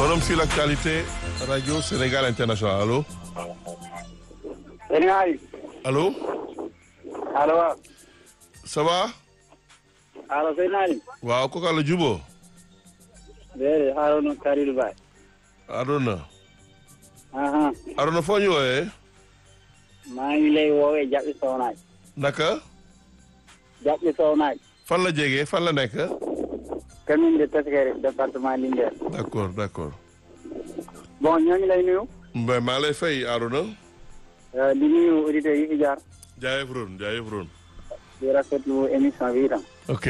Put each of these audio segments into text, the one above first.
Forum sur l'actualité Radio Sénégal International allo. Sénégal. allo. allo waaw. ça va. allo Sénégal. waaw kooku la Jubo. déedéet Harouna Kalidou Baye. Arona. aha Arona foo ñu wooyee. maa ngi lay woowee Jabi Sow naaj. naka. Jabi Sow naaj. fan la jege fan la nekk. commune de Teskerie département Linguère. d'accord d'accord. bon ñoo ngi lay nuyu. mbay maa lay fay Arona. euh, di nuyu auditeurs yi fi jaar. jaayef ron jaayef ron. di rafetlu émission bi itam. ok.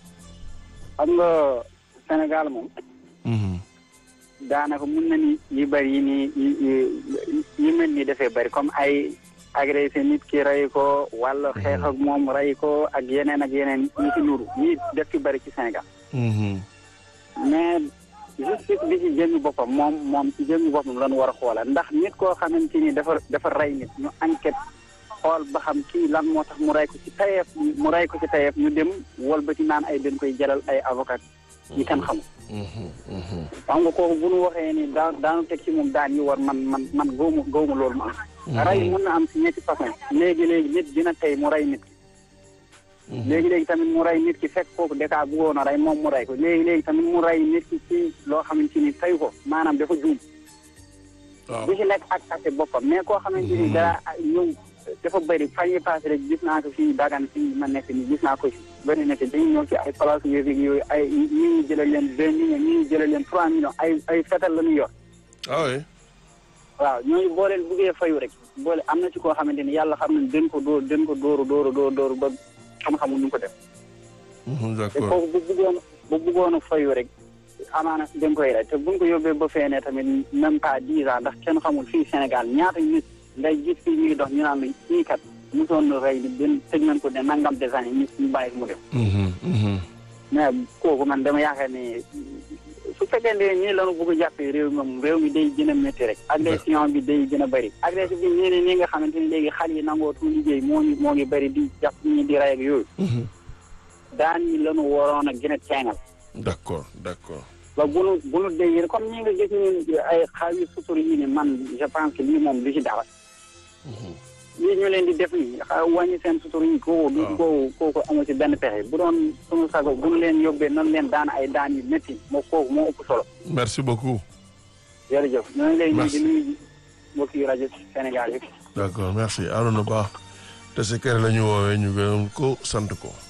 xam nga Sénégal moom. Mhm. daanaka mun na ni yi bëri yi nii yi yi yi mel ni dafay bëri comme ay agressé nit ki rey ko wala xeex ak moom rey ko ak yeneen ak yeneen ñi ci nuru ñi def ci bëri ci Sénégal Mhm. mais justice bi ci jëmmi boppam moom moom ci jëmmi boppam lañu war a xoola ndax nit koo xamante ni dafa dafa rey nit ñu enquête xool ba xam kii lan moo tax mu rey ko ci tayeef mu rey ko ci tayeef ñu dem wol ba ci naan ay dañ koy jëlal ay avocat yi kenn xamul Mhm. Mhm. xam nga kooku bu nu waxee ni daa daanu teg ci moom daan yi war man man man góomu góomu loolu ma am rey mën na am si ñetti façon léegi-léegi nit dina tey mu rey nit ki léegi-léegi tamit mu rey nit ki fekk kooku dakaa bëggoon a rey moom mu rey ko léegi-léegi tamit mu rey nit ki ci loo xamante ni tey ko maanaam dafa juum waaw bu ci nekk ak ate boppam mais koo xamante ni daa ñëw dafa bëri fan yi passé rek gis naa ko fii dagan fii ma nekk ni gis naa ko fi bëri na te dañu ñëw ci ay place yooyu yooyu ay ñi ñu jëlal leen deux millions ñi ñu jëlal leen trois millions ay ay fetal la ñu yor ah oui. waaw ñooñu boo leen buggee fayu rek boole am na ci koo xamante ni yàlla xam ne den ko dóor den ko dóoru dóoru dóoru dóoru ba xam-xamul nu ko def Mhm, te d'accord. kooku bu buggoon bu buggoon a fayu rek amaana den koy rey te buñ ko yóbbee ba feenee tamit même pas dix ans ndax kenn xamul fii Sénégal ñaata nit ngay gis fii ñuy dox ñu naan la ñii kat mosoon na rey di den tëj nañ ko ne nangam des années ñu ñu bàyyi mu def Mhm. Mhm. mais kooku man dama yaakaar ne su fekkee ne nii lañu bëgg a jàppee réew mi moom réew mi day gën a métti rek agression bi day gën a bëri agression bi ñii ne nii nga xamante ni léegi xale yi nangootu liggéey moo ngi moo ngi bëri di jàpp ñi di rey ak yooyu Mhm. daan ñi lañu waroon a gën a teengal d'accord d'accord. ba bu nu bu nu déggee comme ñi nga gis ni ay xaw yu sutur yi ni man je pense que lii moom du ci dara lii ñu leen di def nii xa wàññi seen sutur yi kooku du waaw. kooku kooku amu ci benn pexe bu doon suñu sago bu nu leen yóbbee nan leen daan ay daan yu métti moo kooku moo ëpp solo merci beaucoup. jërëjëf ñoo ngi lay nuyu Merci. di nuyu mbokki rajo Sénégal yëpp d'accord merci Arona Ba te si kër la ñu woowee ñu gërëm ko sant ko.